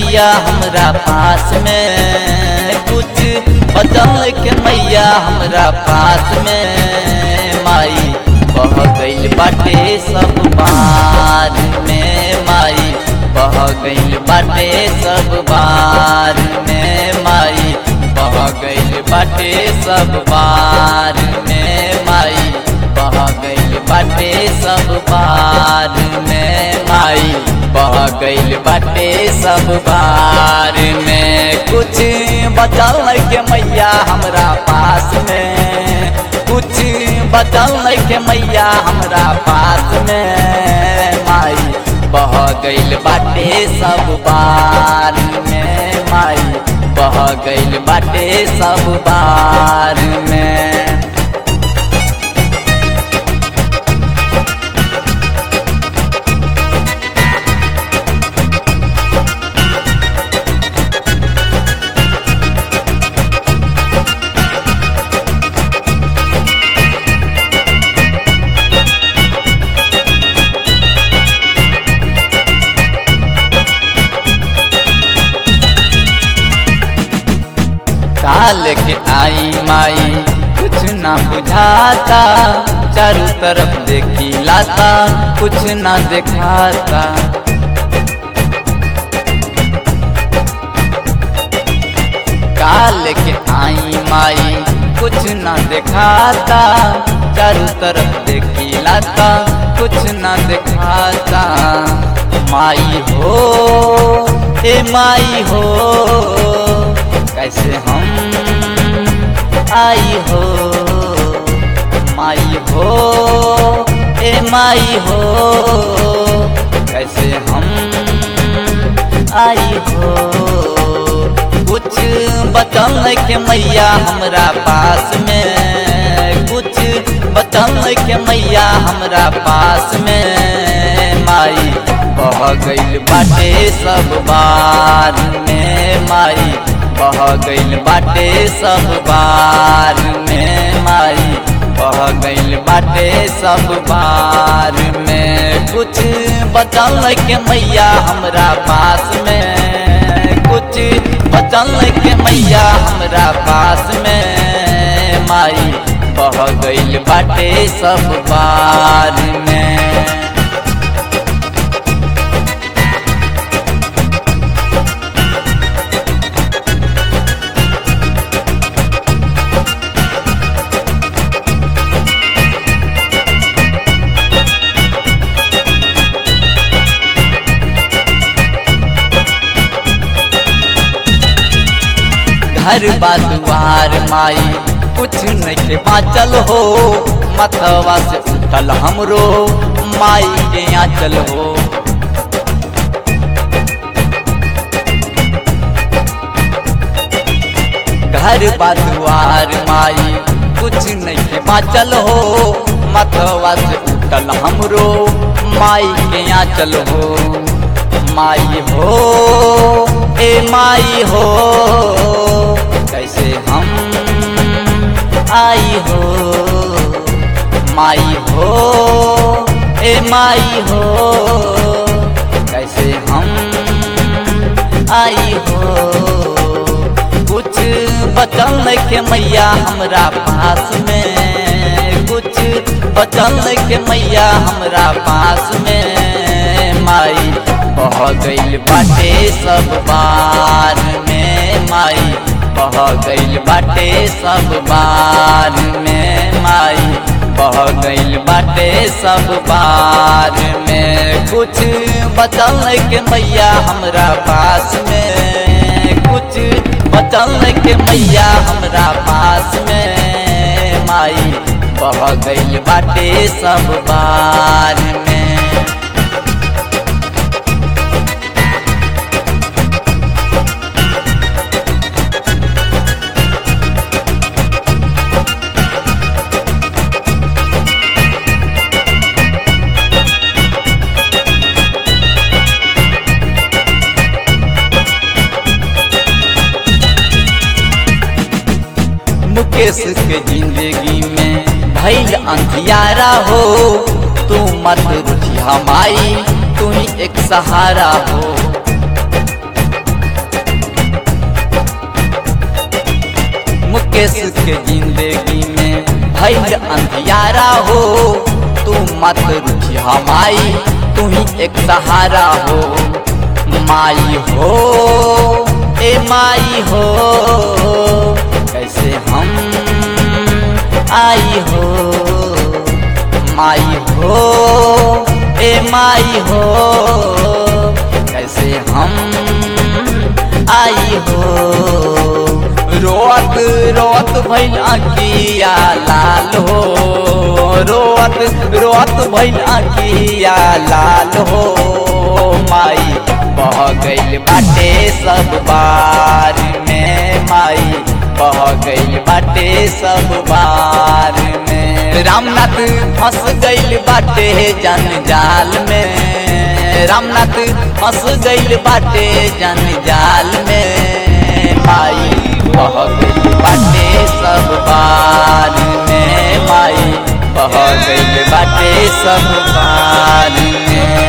मैया हमरा पास में कुछ बचल के मैया हमरा पास में माई बह गइल बाटे सब बार में माई बह गइल बाटे सब बार में माई बह गइल बाटे सब बार में माई बह गइल बाटे सब बार में माई बह गइल बाटे सब बार में कुछ बचल के मैया हमरा पास में कुछ बचल के मैया हमरा पास में माई बह गइल बाटे सब बार में माई बह गइल बाटे सब बार में काल के आई माई कुछ ना बुझाता चारों तरफ देखी लाता कुछ ना दिखाता काल के आई माई कुछ ना दिखाता चारों तरफ देखी लाता कुछ ना दिखाता माई हो ए माई हो कैसे हम आई हो माई हो ए माई हो कैसे हम आई हो कुछ बचल के मैया हमरा पास में कुछ बचल के मैया हमरा पास में माई बह गइल बाटे सब बार में माई बह गइल बाटे सब बार में माई बह गइल बाटे सब बार में कुछ बचल के मैया हमरा पास में कुछ बचल के मैया हमरा पास में माई बह गइल बाटे सब बार में घर बाजुआर माई कुछ नहीं बाचल हो मथवा से उठल हमरो माई के आंचल हो घर बाजुआर माई कुछ नहीं बाचल हो मथवा से उठल हमरो माई के आंचल हो माई हो ए माई हो कैसे हम आई हो माई हो ए माई हो कैसे हम आई हो कुछ बचल के मैया हमरा पास में कुछ बचल के मैया हमरा पास में माई बह गइल बाटे सब बार में माई बह गइल बाटे सब बार में माई बह गइल बाटे सब बार में कुछ बचल के मैया हमरा पास में कुछ बचल के मैया हमरा पास में माई बह गइल बाटे सब बार में मुकेश के जिंदगी में भैल अंधियारा हो तू मत रुझी हमारी तू ही एक सहारा हो मुकेश के जिंदगी में भैल अंधियारा हो तू मत रुचि हमाई तू ही एक सहारा हो माई हो ए माई हो कैसे हम आई हो माई हो ए माई हो कैसे हम आई हो रोअत रोअत भैल अकिया लाल हो रोअत रोअत भैल अकिया लाल हो माई बह गइल बाटे सब बार में माई बह गइल बाटे सब बार में रामनाथ फंस गइल बाटे जंजाल में रामनाथ फंस गइल बाटे जंजाल में माई बह गइल बाटे सब बार में माई बह गइल बाटे सब बार में